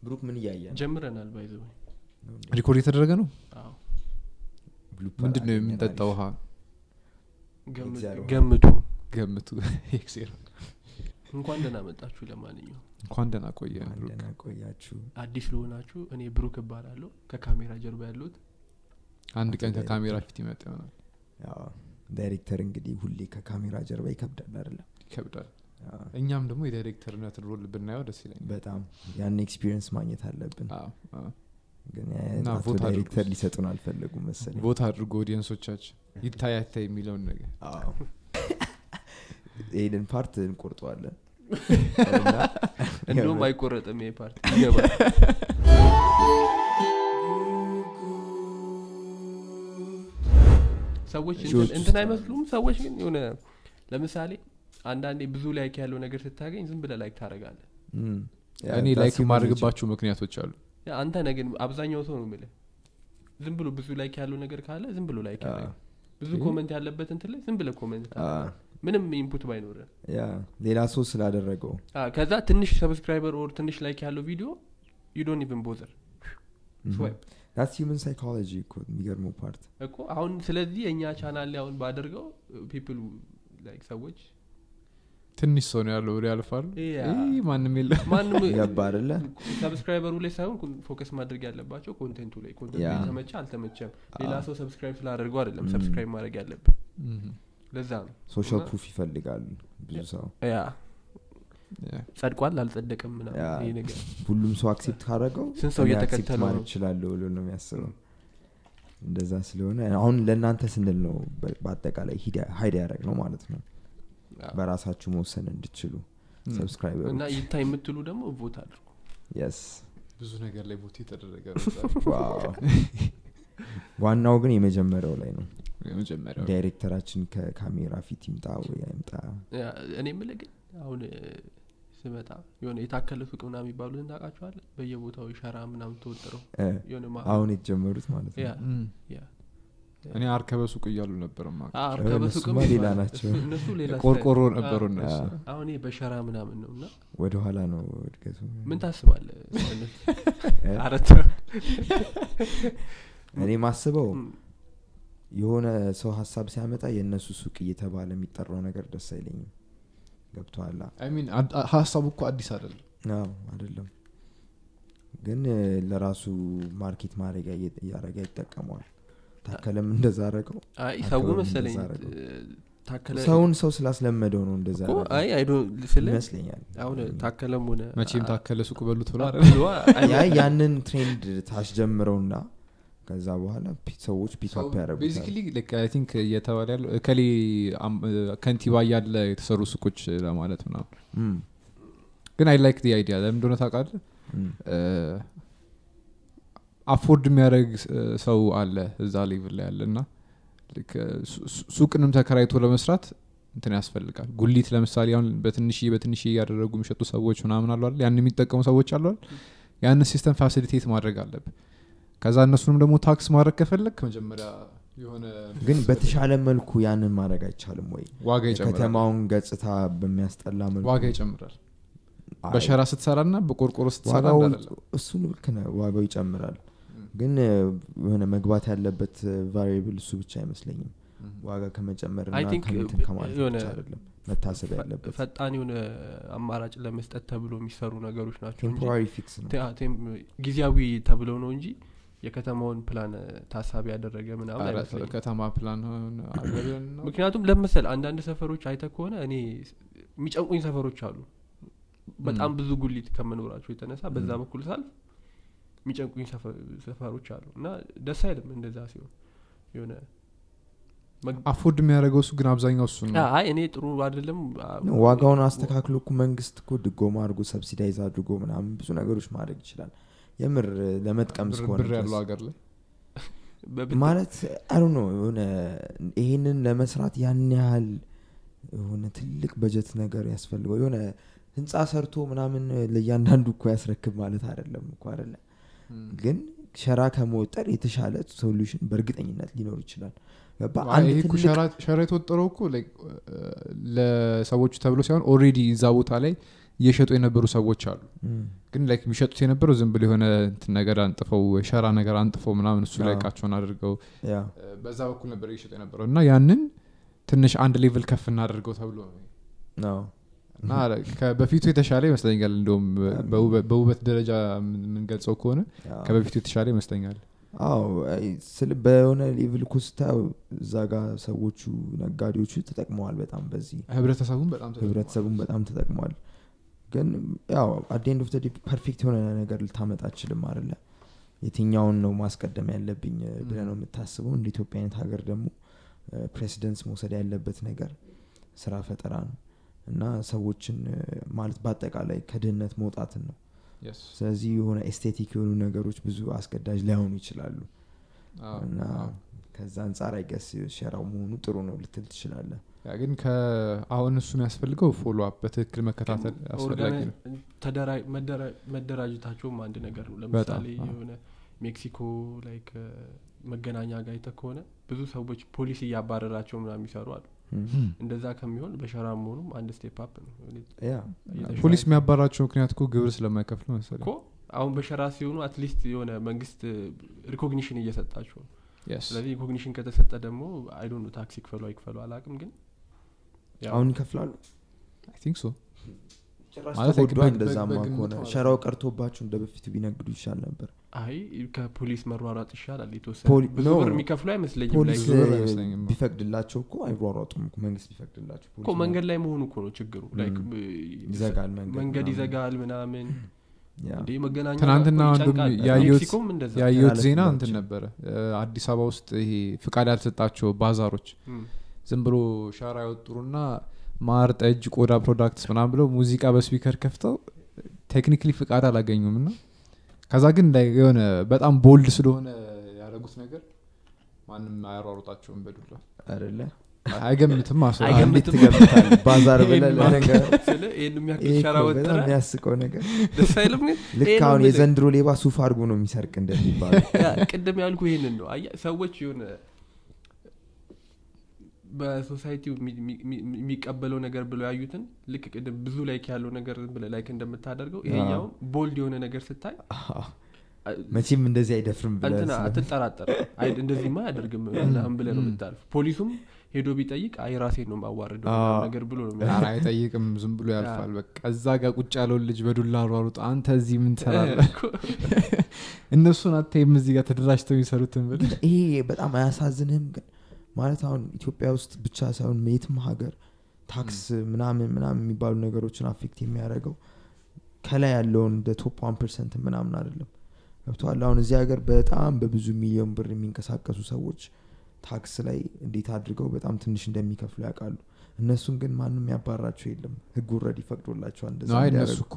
ብሩክ ምን እያየ ነው? ጀምረናል ባይዘ ሪኮርድ የተደረገ ነው ብሉፐር ምንድን ነው አገኘን የምንጠጣው አሪፍ። ውሃ እግዚአብሔር ገምቱ ገምቱ ኤክሴር እንኳን ደህና መጣችሁ ለማንኛው እንኳን ደህና ቆየን ብሩክ። እንደና ቆያችሁ አዲስ ለሆናችሁ እኔ ብሩክ እባላለሁ ከካሜራ ጀርባ ያሉት አንድ ቀን አንተ ከካሜራ ዳይሬክተር። ፊት ይመጣ ይሆናል ያው ዳይሬክተር እንግዲህ ሁሌ ከካሜራ ጀርባ ይከብዳል አይደለም ይከብዳል አዎ፣ እኛም ደግሞ የዳይሬክተርነትን ሮል ብናየው ደስ ይለኛል በጣም ያን ኤክስፒሪየንስ ማግኘት አለብን አዎ፣ አዎ። ግን እና አቶ ቮት ዳይሬክተር አድርጉ። ሊሰጡን አልፈለጉም መሰለኝ ቦታ አድርጎ ኦዲየንሶቻችን ይታይ አይታይ የሚለውን ነገር አዎ። ይህንን ፓርት እንቆርጠዋለን እንደውም አይቆረጥም ይሄ ፓርቲ ይገባል ሰዎች እንትን- ሺዎች እንትን ውስጥ አይመስሉም ሰዎች ግን የሆነ ለምሳሌ አንዳንዴ ብዙ ላይክ ያለው ነገር ስታገኝ ዝም ብለ ላይክ ታደረጋለ እም፣ ያ፣ እኔ that's ላይክ human የማድረግባቸው ምክንያቶች አሉ አንተ ነህ ግን አብዛኛው ሰው ነው ምልህ ዝም ብሎ ብዙ ላይክ ያለው ነገር ካለ ዝም ብሎ ላይክ nature። ያደርጋል። ብዙ ይህ- ኮመንት ያለበት እንትን ላይ ዝም ብለ ኮመንት አ፣ ምንም ኢንፑት ባይኖረ ያ ሌላ ሰው ስላደረገው ከዛ ትንሽ ሰብስክራይበር ኦር ትንሽ ላይክ ያለው ቪዲዮ ዩ ዶንት ኢቨን ቦዘር ስዋይፕ ዳትስ ሂውመን ሳይኮሎጂ እኮ የሚገርመው ፓርት እኮ አሁን ስለዚህ የእኛ ቻናል ላይ አሁን ባደርገው ፒፕል ላይክ ሰዎች ትንሽ ሰው ነው ያለው ወደ ያልፋሉ ያ። ይህ ማንም የለም ማንም ገባ አይደለ ሰብስክራይበሩ ላይ ሳይሆን ፎከስ ማድረግ ያለባቸው ኮንቴንቱ ላይ ኮንቴንቱ ያ። ተመቸ አልተመቸም ሌላ አዎ። ሰው ሰብስክራይብ ስላደርገው አይደለም ም። ሰብስክራይብ ማድረግ ያለብን Mhm. ለዛ ነው ሶሻል እና- ፕሩፍ ይፈልጋሉ ብዙ ሰው ያ Yeah. ጸድቋል አልጸደቅም ምናምን ያ። ይሄ ነገር ሁሉም ሰው አክሴፕት ካደረገው ስንት ሰው እኔ እየተከተለው accept ማድረግ ነው? እችላለሁ ብሎ ነው የሚያስበው እንደዛ ስለሆነ አሁን ለእናንተ ስንል ነው በ- በአጠቃላይ ሀይድ ያደረግ ነው ማለት ነው ያ። በራሳችሁ መወሰን እንድችሉ Mm. እና ሰብስክራይበሮች ይታ የምትሉ ደግሞ ቮት አድርጉ የስ ብዙ ነገር ላይ ቦት የተደረገ ነው እዛ። ዋው ዋናው ግን የመጀመሪያው ላይ ነው የመጀመሪያው ዳይሬክተራችን ከካሜራ ፊት ይምጣ ወይ አይምጣ ያ፣ እኔ የምልህ ግን አሁን እ፣ ስመጣ የሆነ የታከለ ሱቅ ምናምን የሚባሉትን ታውቃቸዋለ በየቦታው ሸራ ምናምን ተወጥረው እ፣ የሆነ ማ- አሁን የተጀመሩት ማለት ያ ነው Mm. ያ እኔ አርከበ ሱቅ እያሉ ነበር ማ አ፣ እርከበ እነሱማ ሱቅም ሌላ ይባላል። ናቸው። እሱ- እነሱ ሌላ ቆርቆሮ ስታይል። ነበሩ አ፣ እነሱ አ። አሁን ይሄ በሸራ ምናምን ነው እና ወደኋላ ነው እድገቱ ምን ታስባለ እ? አረት እኔ ማስበው ም፣ የሆነ ሰው ሀሳብ ሲያመጣ የእነሱ ሱቅ እየተባለ የሚጠራው ነገር ደስ አይለኝም ገብተዋላ አይ ሚን አድ- አ- ሀሳቡ እኮ አዲስ አይደለም አዎ አይደለም ግን እ፣ ለራሱ ማርኬት ማድረጊያ እየ- እያደረገ ይጠቀመዋል ታከለም እንደዛ አረገው አይ ሰው አካባቢ መሰለኝ እንደዛ አደረገው። እ፣ ታከለ ሰውን ሰው ስላስለመደው ነው እንደዛ እኮ ያደረገው አይ አይ ዶንት ስለ ይመስለኛል አሁን ታከለም ሆነ መቼም አ- ታከለ ሱቅ በሉት ብላ ብሎ ያ ያንን ትሬንድ ታስጀምረውና ከዛ በኋላ ፒ- ሰዎች ፒክአፕ ያደረጉታል ቤዚካሊ ቲንክ እየተባለ ያለው እከሌ አም- ከንቲባ እያለ የተሰሩ ሱቆች ለማለት ምናምን እም፣ ግን አይ ላይክ ዲ አይዲያ ለምን እንደሆነ ታውቃለህ እም፣ አፎርድ የሚያደርግ ሰው አለ እዛ ሌቭል ላይ ያለ እና ልክ ሱ- ሱ- ሱቅንም ተከራይቶ ለመስራት እንትን ያስፈልጋል ጉሊት ለምሳሌ አሁን በትንሽ በትንሽ እያደረጉ የሚሸጡ ሰዎች ምናምን አሉ አይደል? ያን የሚጠቀሙ ሰዎች አሉ አይደል? ያንን ሲስተም ፋሲሊቴት ማድረግ አለብን ከዛ እነሱንም ደግሞ ታክስ ማድረግ ከፈለግ መጀመሪያ የሆነ ግን በተሻለ መልኩ ያንን ማድረግ አይቻልም ወይ ዋጋ ይጨምራል የከተማውን ገጽታ በሚያስጠላ መልኩ ዋጋ ይጨምራል አይ፣ በሸራ ስትሰራ ና በቆርቆሮ ስትሰራ ዋጋው እንዳለ እሱን ልክ ነህ ዋጋው ይጨምራል ም። ግን እ፣ የሆነ መግባት ያለበት ቫሪብል እሱ ብቻ አይመስለኝም ዋጋ ከመጨመር I እና think ከምንትን ከማለት የሆነ ብቻ አይደለም መታሰብ ያለበት ፈጣን የሆነ አማራጭ ለመስጠት ተብሎ የሚሰሩ ነገሮች ናቸው እንጂ ቴምፖራሪ ፊክስ ነው ቴ- ቴም- ጊዜያዊ ተብለው ነው እንጂ የከተማውን ፕላን ታሳቢ ያደረገ ምናምን ኧረ አይመስለኝም ከተማ ፕላን አለ ብለን ነው ምክንያቱም ለመሰል አንዳንድ ሰፈሮች አይተ ከሆነ እኔ የሚጨንቁኝ ሰፈሮች አሉ በጣም ብዙ ጉሊት ከመኖራቸው የተነሳ በዛ ም። በኩል ሳልፍ የሚጨንቁኝ ሰፈ- ሰፈሮች አሉ እና ደስ አይልም እንደዛ ሲሆን የሆነ መግ- አፎርድ የሚያደርገው እሱ ግን አብዛኛው እሱ ነው አይ እኔ ጥሩ አይደለም አ- ነው፣ ዋጋውን አስተካክሎ እኮ መንግስት እኮ ድጎማ አድርጎ ሰብሲዳይዝ አድርጎ ምናምን ብዙ ነገሮች ማድረግ ይችላል የምር እ፣ ለመጥቀም ብር- እስከሆነ ብር ያለው ድረስ። ሀገር ላይ በብት- ማለት አሉ ነው የሆነ ይሄንን ለመስራት ያን ያህል የሆነ ትልቅ በጀት ነገር ያስፈልገው የሆነ ህንፃ ሰርቶ ምናምን ለእያንዳንዱ እኮ ያስረክብ ማለት አይደለም እኮ አይደለ ግን ሸራ ከመወጠር የተሻለ ሶሉሽን በእርግጠኝነት ሊኖር ይችላል ገባ አይ፣ አንድ ይሄ እኮ ትልቅ ሸራ- ሸራ የተወጠረው እኮ like, ለሰዎቹ ተብሎ ሳይሆን ኦሬዲ እዛ ቦታ ላይ እየሸጡ የነበሩ ሰዎች አሉ እም፣ ግን ላይክ የሚሸጡት የነበረው ዝም ብሎ የሆነ እንትን ነገር አንጥፈው ሸራ ነገር አንጥፈው ምናምን እሱ ላይ አዎ። እቃቸውን አድርገው ያ እ፣ በዛ በኩል ነበር እየሸጡ የነበረው እና ያንን ትንሽ አንድ ሌቭል ከፍ እናደርገው ተብሎ ነው ነው እና ከ- በፊቱ የተሻለ ይመስለኛል እንደውም በውበ- በውበት ደረጃ የምን- የምንገልጸው ከሆነ ያ። ከበፊቱ የተሻለ ይመስለኛል አዎ አይ፣ ስል በሆነ ሌቭል እኮ ስታየው እዛ ጋር ሰዎቹ ነጋዴዎቹ ተጠቅመዋል በጣም በዚህ ህብረተሰቡን በጣም ተጠቅሟል። ህብረተሰቡን በጣም ተጠቅሟል ግን ያው አዴንድ ኦፍ ፐርፌክት የሆነ ነገር ልታመጣ አችልም አለ የትኛውን ነው ማስቀደም ያለብኝ ብለ ነው የምታስበው እንደ ኢትዮጵያ አይነት ሀገር ደግሞ ፕሬሲደንስ መውሰድ ያለበት ነገር ስራ ፈጠራ ነው እና ሰዎችን እ፣ ማለት በአጠቃላይ ከድህነት መውጣትን ነው Yes. ስለዚህ የሆነ ኤስቴቲክ የሆኑ ነገሮች ብዙ አስገዳጅ ላይሆኑ ይችላሉ አዎ፣ እና አዎ። ከዛ አንጻር አይገስ ሸራው መሆኑ ጥሩ ነው ልትል ትችላለ ያ ግን አሁን እሱ የሚያስፈልገው ፎሎ አፕ በትክክል መከታተል አስፈላጊ ነው ተደራ- መደራ- መደራጀታቸውም አንድ ነገር ነው ለምሳሌ አዎ። የሆነ ሜክሲኮ ላይክ መገናኛ ጋር አይተህ ከሆነ ብዙ ሰዎች ፖሊስ እያባረራቸው ምናምን የሚሰሩ አሉ እንደዛ ከሚሆን በሸራ መሆኑም አንድ ስቴፕ አፕ ነው ያ እየተሻለ- ፖሊስ የሚያባራቸው ምክንያት እኮ ግብር ስለማይከፍሉ መሰለኝ እኮ አሁን በሸራ ሲሆኑ አትሊስት የሆነ መንግስት ሪኮግኒሽን እየሰጣቸው ነው Yes. ስለዚህ ሪኮግኒሽን ከተሰጠ ደግሞ አይዶ ታክስ ይክፈሉ አይክፈሉ አላቅም ግን ያው አሁን ይከፍላሉ I think so. ጭራሽ ማለት ተጎዷ በግ- እንደዛማ በግ- ከሆነ በግምት ማለት ሸራው ቀርቶባቸው እንደ በፊቱ ቢነግዱ ይሻል ነበር አይ ከፖሊስ መሯሯጥ ይሻላል የተወሰነ ፖሊ- ብዙ no። ብር የሚከፍሉ አይመስለኝም ፖሊስ like ዞር እ, አይመስለኝም። ቢፈቅድላቸው እኮ አይሯሯጡም እኮ መንግስት ቢፈቅድላቸው እኮ ፖሊስ መንገድ ላይ መሆኑ እኮ ነው ችግሩ like ም። ብ- ይዘጋል መንገድ መንገድ ምናምን። ይዘጋል ምናምን ያ። እንዴ መገናኛ ትናንትና እኮ አንዱም ይጨንቃል። ያየሁት- ሜክሲኮም እንደዛ ያየሁት ያለ ዜና ፍላጎት እንትን ነው። ነበረ እ፣ አዲስ አበባ ውስጥ ይሄ ፍቃድ ያልተሰጣቸው ባዛሮች ም። ዝም ብሎ ሻራ ያወጡሩና ማር ጠጅ ቆዳ ፕሮዳክትስ ምናምን ብለው ሙዚቃ በስፒከር ከፍተው ቴክኒክሊ ፍቃድ አላገኙም እና ከዛ ግን ላይ የሆነ በጣም ቦልድ ስለሆነ ያደረጉት ነገር ማንም አያሯሩጣቸውም በዱላ አይደለ አይገምትም አስ አይገምትም። እንዴት ትገምታለህ? ባዛር ብለህ ይሄን ለነገር ስለ ይሄን የሚያክል ይሄ ሸራ እኮ ወጥረ በጣም የሚያስቀው ነገር ደስ አይልም ግን ልክ ይሄን ነው አሁን የምልህ። የዘንድሮ ሌባ ሱፍ አድርጎ ነው የሚሰርቅ እንደሚባለው ያ ቅድም ያልኩ ይሄንን ነው አየህ ሰዎች የሆነ በሶሳይቲው የሚ- የሚ- የሚ- የሚቀበለው ነገር ብለው ያዩትን ልክ ቅድም ብዙ ላይክ ያለው ነገር ዝም ብለህ ላይክ እንደምታደርገው ይሄኛውም ቦልድ የሆነ ነገር ስታይ መቼም እንደዚህ አይደፍርም ብለህ እንትና ስለ- አትጠራጠር አይ እንደዚህማ አያደርግም ምናምን ብለህ ነው የምታልፍ ፖሊሱም ሄዶ ቢጠይቅ አይ ራሴን ነው ማዋረደው አዎ። ምናምን ነገር ብሎ ነው የሚያ- ኧረ አይጠይቅም ዝም ብሎ ያልፋል በቃ እዛ ጋር ቁጭ ያለውን ልጅ በዱላ አሯሩጥ አንተ እዚህ ምን ትሰራለህ እኮ እነሱን አታይም እዚህ ጋር ተደራጅተው የሚሰሩትን ብል ይሄ በጣም አያሳዝንህም ግን ማለት አሁን ኢትዮጵያ ውስጥ ብቻ ሳይሆን የትም ሀገር ታክስ ምናምን ምናምን የሚባሉ ነገሮችን አፌክት የሚያደርገው ከላይ ያለውን እንደ ቶፕ ዋን ፐርሰንት ምናምን አይደለም ገብተዋል አሁን እዚህ ሀገር በጣም በብዙ ሚሊዮን ብር የሚንቀሳቀሱ ሰዎች ታክስ ላይ እንዴት አድርገው በጣም ትንሽ እንደሚከፍሉ ያውቃሉ እነሱን ግን ማንም ያባራቸው የለም ህግ ረድ ይፈቅዶላቸዋል እንደዛ አይ እንዲያደርጉ። እነሱ እኮ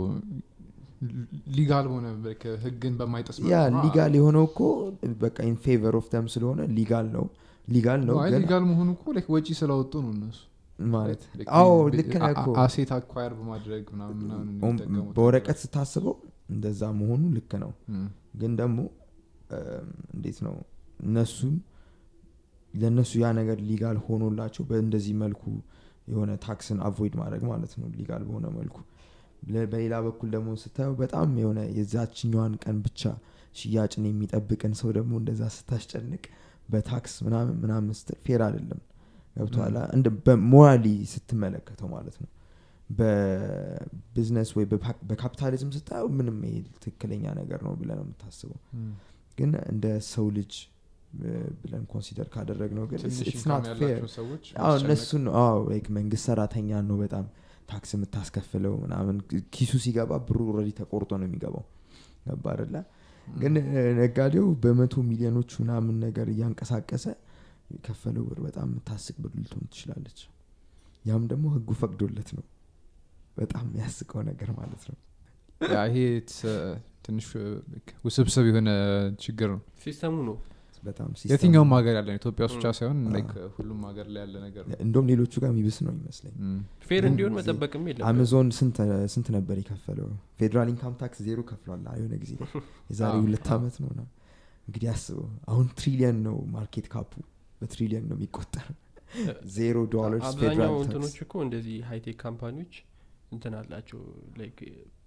ሊጋል ሆነ በቃ ህግን በማይጠስ ያ መልኩ ነው። ሊጋል የሆነው እኮ በቃ ኢን ፌቨር ኦፍ ደም ስለሆነ ሊጋል ነው ሊጋል ነው አይ ግን ሊጋል መሆኑ እኮ ላይክ ወጪ ስላወጡ ነው እነሱ ማለት Like አዎ ቢ- ልክ ነህ እኮ አ- አሴት አኳየር በማድረግ ምናምን ምናምን የሚጠቀሙት በወረቀት ስታስበው እንደዛ መሆኑ ልክ ነው እም፣ ግን ደግሞ እም፣ እንዴት ነው እነሱም ለእነሱ ያ ነገር ሊጋል ሆኖላቸው በእንደዚህ መልኩ የሆነ ታክስን አቮይድ ማድረግ ማለት ነው ሊጋል በሆነ መልኩ ለ- በሌላ በኩል ደግሞ ስታየው በጣም የሆነ የዛችኛዋን ቀን ብቻ ሽያጭን የሚጠብቅን ሰው ደግሞ እንደዛ ስታስጨንቅ በታክስ ምናምን ምናምን ስትል ፌር አይደለም ገብተኋላ እንደ በሞራሊ ስትመለከተው ማለት ነው በቢዝነስ ወይ በፓ- በካፒታሊዝም ስታየው ምንም ይሄ ትክክለኛ ነገር ነው ብለህ ነው የምታስበው እም። ግን እንደ ሰው ልጅ እ፣ ብለን ኮንሲደር ካደረግ ነው ግን ትንሽ it's ኢንካም not fair ያላቸው ሰዎች አዎ ማስጨነቅ እነሱን ነው አዎ like መንግስት ሰራተኛ ነው በጣም ታክስ የምታስከፍለው ምናምን ኪሱ ሲገባ ብሩ ኦልሬዲ ተቆርጦ ነው የሚገባው ገባ አይደለ ግን እ፣ ነጋዴው በመቶ ሚሊዮኖች ምናምን ነገር እያንቀሳቀሰ የከፈለው ብር በጣም የምታስቅ ብር ልትሆን ትችላለች ያም ደግሞ ህጉ ፈቅዶለት ነው በጣም የሚያስቀው ነገር ማለት ነው ያ ይሄ it's, uh, ትንሽ uh, ውስብስብ የሆነ ችግር ነው ሲስተሙ ነው በጣም ሲስተም- የትኛውም ሀገር ያለ ነው ኢትዮጵያ ውስጥ ብቻ እም። ሳይሆን አዎ። like ሁሉም ሀገር ላይ ያለ ነገር ነው እንደውም ሌሎቹ ጋር የሚብስ ነው ይመስለኝ እም። ፌር ግን እንዲሆን ጊዜ መጠበቅም የለም አማዞን ስንት ስንት ነበር የከፈለው ፌዴራል ኢንካም ታክስ ዜሮ ከፍሏል የሆነ ጊዜ ላይ የዛሬ አዎ፣ ሁለት አዎ። ዓመት ነው ና እንግዲህ አስበው አሁን ትሪሊየን ነው ማርኬት ካፑ በትሪሊየን ነው የሚቆጠር ዜሮ ዶላርስ አብዛኛው ፌዴራል እንትኖች ታክስ እኮ እንደዚህ ሃይቴክ ካምፓኒዎች እንትን አላቸው ላይክ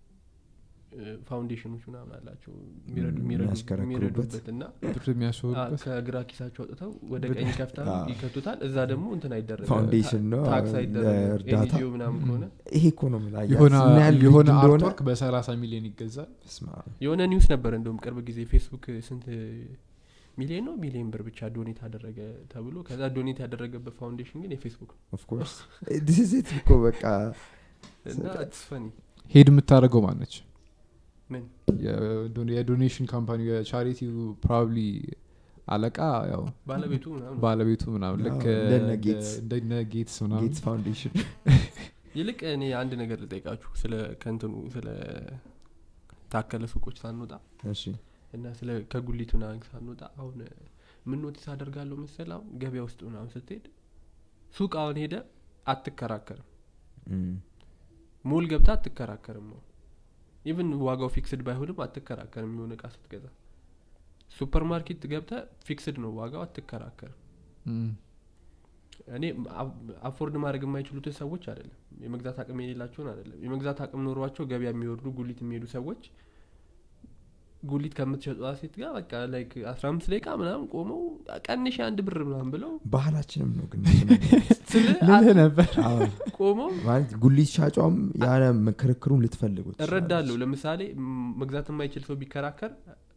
ፋውንዴሽኖች ምናምን አላቸው የሚረዱ- የሚረዱ- የሚያሽከረክሩበት። የሚረዱበት እና ብር የሚያስወሩበት ከግራ ኪሳቸው አውጥተው ወደ በጣም- ቀኝ ከፍታ አዎ። ይከቱታል እዛ ደግሞ እንትን አይደረግ ፋውንዴሽን ነው ታክስ አይደረግ ለእርዳታ ኤንጂኦ ምናምን ከሆነ ይሄ እኮ ነው የምልህ፣ አየህ፣ የሆነ ምን ያህል የሆነ ቢግ እንደሆነ አርትወርክ በሰላሳ ሚሊዮን ይገዛል በስመ አብ። የሆነ ኒውስ ነበር እንደውም ቅርብ ጊዜ ፌስቡክ ስንት ሚሊዮን ነው ሚሊዮን ብር ብቻ ዶኔት አደረገ ተብሎ ከዛ ዶኔት ያደረገበት ፋውንዴሽን ግን የፌስቡክ ነው ኦፍ ኮርስ ዲስ ኢዝ ኢት እኮ በቃ እና ኢትስ ፈኒ ሄድ የምታደርገው ማነች ምን የዶኔሽን ካምፓኒ የቻሪቲው ፕሮባብሊ አለቃ ያው ባለቤቱ ምናምን ነው። ባለቤቱ ምናምን አዎ፣ ልክ እንደነ እንደ- ጌትስ። እንደነ ጌትስ ምናምን ጌትስ ፋውንዴሽን ይልቅ እኔ አንድ ነገር ልጠይቃችሁ ስለ ከንትኑ ስለ ታከለ ሱቆች ሳንወጣ እሺ እና ስለ ከጉሊቱ ምናምን ሳንወጣ አሁን ምን ኖቲስ አደርጋለሁ መሰል አሁን ገበያ ውስጥ ምናምን ስትሄድ ሱቅ አሁን ሄደ አትከራከርም እም፣ ሞል ገብታ አትከራከርም ነው ኢቭን ዋጋው ፊክስድ ባይሆንም አትከራከርም የሆነ እቃ ስትገዛ ሱፐር ማርኬት ገብተ ፊክስድ ነው ዋጋው አትከራከርም እም። እኔ አፎርድ ማድረግ የማይችሉትን ሰዎች አይደለም የመግዛት አቅም የሌላቸውን አይደለም የመግዛት አቅም ኖሯቸው ገበያ የሚወርዱ ጉሊት የሚሄዱ ሰዎች ጉሊት ከምትሸጧ ሴት ጋር በቃ ላይክ አስራ አምስት ደቂቃ ምናምን ቆመው ቀንሽ አንድ ብር ምናምን ብለው ባህላችንም ነው ግን እሱ ነገር። ስለ ልልህ ነበር አዎ፣ ቆመው ማለት ጉሊት ሻጯም ያለ ክርክሩን ልትፈልጉት እረዳለሁ ለምሳሌ ም- መግዛት የማይችል ሰው ቢከራከር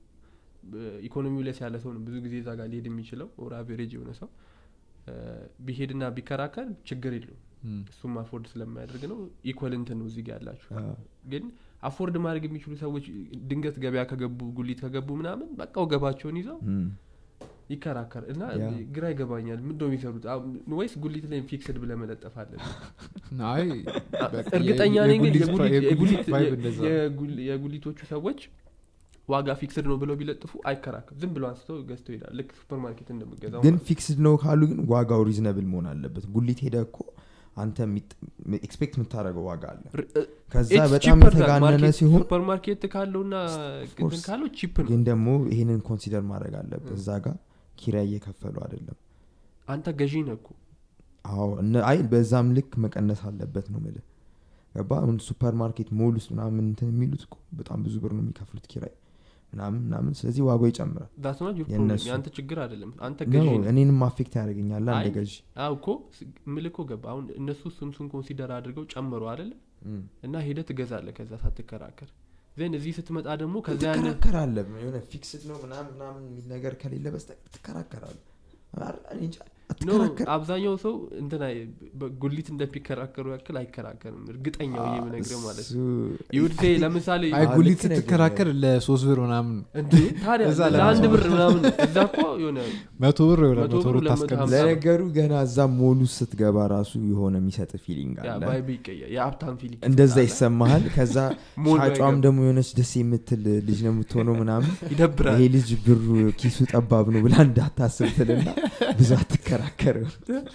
ኢኮኖሚው ለስ ያለ ሰው ነው ብዙ ጊዜ እዛ ጋር ሊሄድ የሚችለው ኦር አቬሬጅ የሆነ ሰው እ፣ ቢሄድና ቢከራከር ችግር የለውም እም። እሱም አፎርድ ስለማያደርግ ነው ኢኮል እንትን ነው እዚህ ጋር ያላችሁ አዎ። ግን አፎርድ ማድረግ የሚችሉ ሰዎች ድንገት ገበያ ከገቡ ጉሊት ከገቡ ምናምን በቃ ወገባቸውን ይዘው እም፣ ይከራከር እና ያ። ግራ ይገባኛል ምንድ ነው የሚሰሩት አሁን ወይስ ጉሊት ላይ ፊክስድ ብለ መለጠፍ አለን አይ በቃ እርግጠኛ የ- ነኝ ግን የጉሊት የጉሊት- የጉሊት የጉሊት- ቫይብ እንደዛ ነው። የጉል- የጉሊቶቹ ሰዎች ዋጋ ፊክስድ ነው ብለው ቢለጥፉ አይከራከር ዝም ብሎ አንስተው ገዝተው ይሄዳል ልክ ሱፐር ማርኬት እንደምገዛው ግን ማለት ነው። ፊክስድ ነው ካሉ ግን ዋጋው ሪዝነብል መሆን አለበት ጉሊት ሄደ እኮ አንተ ኤክስፔክት የምታደረገው ዋጋ አለ ር- እ- ከዛ it's በጣም cheaper than የተጋነነ ማርኬት- ሲሆን ሱፐር ማርኬት ካለውና course. እንትን ካለው ቺፕ ነው ግን ደግሞ ይህንን ኮንሲደር ማድረግ አለበት እዛ ጋር ኪራይ እየከፈሉ አይደለም አንተ ገዢ ነህ እኮ አዎ እነ- አይ በዛም ልክ መቀነስ አለበት ነው ምልህ ገባ አሁን ሱፐር ማርኬት ሞል ውስጥ ምናምን እንትን የሚሉት እኮ በጣም ብዙ ብር ነው የሚከፍሉት ኪራይ ምናምን ምናምን ስለዚህ ዋጋው ይጨምራል ዳት ኖት ዩር የእነሱ። ፕሮብለም የአንተ ችግር አይደለም አንተ ነው ገዢ ነህ እኔንም አፌክት ያደርገኛል እንደ አይ፣ ገዢ አዎ እኮ ስ- ምልህ እኮ ገባ አሁን እነሱ ስምሱን ኮንሲደር አድርገው ጨምሩ አይደለ እም። እና ሄደ ትገዛለ ከዛ ሳትከራከር ዜን እዚህ ስትመጣ ደግሞ ከዛ ያን ትከራከራለህ የሆነ ፊክስድ ነው ምናምን ምናምን የሚል ነገር ከሌለ በስተቀር ትከራከራለህ አ- እኔ እንጃ፣ ኖ አትከራከር አብዛኛው ሰው እንትና ጉሊት እንደሚከራከሩ ያክል አይከራከርም እርግጠኛው ይሄ የምነግርህ ማለት ነው እሱ- ይውድ ለምሳሌ አይ አዎ፣ ጉሊት ልክ ነህ ግን ስትከራከር ለሶስት ብር ምናምን እንዴ ታዲያ እዛ ለአንድ ለራሱ- ብር ምናምን እዛ እኮ የሆነ መቶ ብር ወይ መቶ መቶ ብር ብር ለመቶ ታስቀምጥ ሀምሳ ለነገሩ ገና እዛ ሞሉ ስትገባ ራሱ የሆነ የሚሰጥ ፊሊንግ ያ አለ ቫይብ ይቀያል የሀብታም ፊሊንግ እንደዛ ይሰጣል። ይሰማሃል ከዛ ሞል ሻጯም ባይገባ ደግሞ የሆነች ደስ የምትል ልጅ ነው የምትሆነው ምናምን ይደብራል ይሄ ልጅ ብሩ ኪሱ ጠባብ ነው ብላ እንዳታስብ ትልና ብዙ አትከራከርም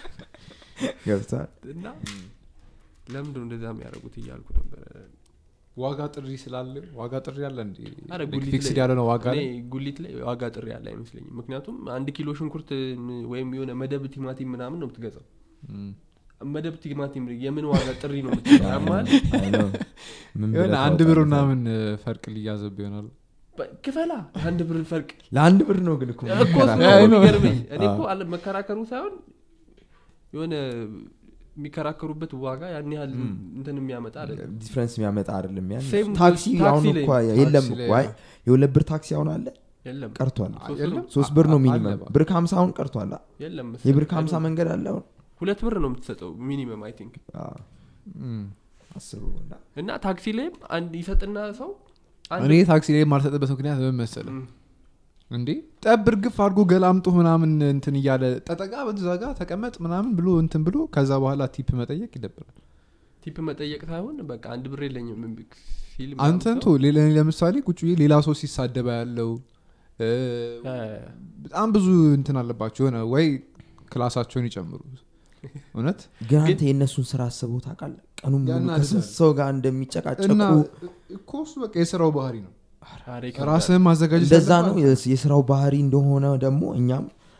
ገብቷል እና ለምንድን ነው እንደዛ የሚያደርጉት እያልኩ ነበረ ዋጋ ጥሪ ስላለ ዋጋ ጥሪ አለ እንዲ አረ ጉሊት ፊክስድ ላይ- ያለ ነው ዋጋ እኔ ላይ ጉሊት ላይ ዋጋ ጥሪ ያለ አይመስለኝም ምክንያቱም አንድ ኪሎ ሽንኩርት ም- ወይም የሆነ መደብ ቲማቲም ምናምን ነው የምትገዛው እም። መደብ ቲማቲም የምን ዋጋ ጥሪ ነው የምትገዛው ያማል አይ ነው። ምን የሆነ ብለህ አንድ ብር ታወጣለህ? ምናምን ፈርቅ ሊያዘብ ይሆናል ክፈላ አንድ ብር ፈርቅ ለአንድ ብር ነው ግን እኮ እኮ እሱ ነው የምንከራከረው። አይ ነው። የሚገርመኝ እኔ እኮ አዎ። አለ መከራከሩ ሳይሆን የሆነ የሚከራከሩበት ዋጋ ያን ያህል እም። እንትን የሚያመጣ አይደለም ዲፍረንስ የሚያመጣ አይደለም ያን ሴም ታክሲ ታክሲ አሁን ላይ- እኮ የለም ታክሲ ላይ እኮ አይ የሁለት ብር ታክሲ አሁን አለ የለም ቀርቷል አ- ሶስት የለም ነው። ሶስት ብር ነው አ- ሚኒመም አለ ብር ከሀምሳ አሁን ቀርቷል አ? የለም የብር መሰለኝ። ከሀምሳ መንገድ አለ አሁን ሁለት ብር ነው የምትሰጠው ሚኒመም አይ ቲንክ አዎ፣ እም። አስቡ እና እና ታክሲ ላይም አንድ ይሰጥና ሰው አንድ- እኔ ታክሲ ላይ የማልሰጥበት ምክንያት ምን መሰለህ እም፣ እንዴ ጠብ እርግፍ አድርጎ ገላምጦ ምናምን እንትን እያለ ጠጠቃ በዛ ጋ ተቀመጥ ምናምን ብሎ እንትን ብሎ ከዛ በኋላ ቲፕ መጠየቅ ይደብራል ቲፕ መጠየቅ ሳይሆን በቃ አንድ ብር የለኝም ሲል ምናምን አንተን ሰው- ቶ ሌላ- ለምሳሌ ቁጭ ብዬ ሌላ ሰው ሲሳደባ ያለው እ፣ ያ፣ በጣም ብዙ እንትን አለባቸው የሆነ ወይ ክላሳቸውን ይጨምሩ እውነት ግን አንተ የእነሱን ስራ አስበው ታውቃለህ ቀኑን ሙሉ ያናድዳል። ከስንት ሰው ጋር እንደሚጨቃጨቁ እና እኮ እሱ በቃ የስራው ባህሪ ነው ኧረ ይከብዳል። ራስህን ማዘጋጀት እንደዛ ነው አለብህ። የስ- የስራው ባህሪ እንደሆነ ደግሞ እኛም